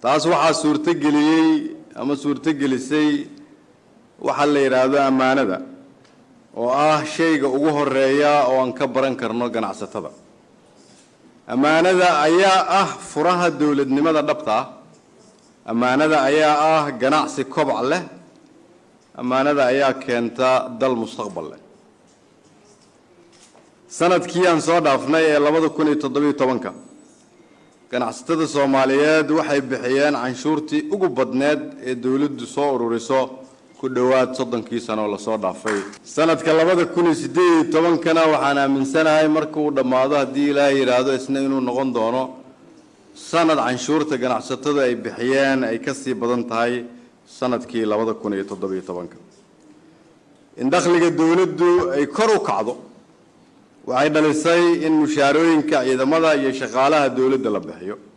taas waxaa suurtogeliyey ama suurtogelisay waxaa la yidhaahdo ammaanada oo ah shayga ugu horeeya oo aan ka baran karno ganacsatada ammaanada ayaa ah furaha dowladnimada dhabta ah ammaanada ayaa ah ganacsi kobac leh ammaanada ayaa keenta dal mustaqbal leh sanadkii aan soo dhaafnay ee labada kun iyo toddobiyo tobanka ganacsatada soomaaliyeed waxay bixiyeen canshuurtii ugu badneed ee dowladdu soo ururiso ku dhowaad soddonkii sano oo lasoo dhaafay sanadka labada kun iyo siddeed iyo tobankana waxaan aaminsanahay marka uu dhammaado haddii ilaahay yidhaahdo isna inuu noqon doono sanad canshuurta ganacsatada ay bixiyeen ay ka sii badan tahay sanadkii labada kun iyo toddobiyo tobanka in dakhliga dowladdu ay kor u kacdo waxay dhalisay in mushaarooyinka ciidamada iyo shaqaalaha dowladda la bixiyo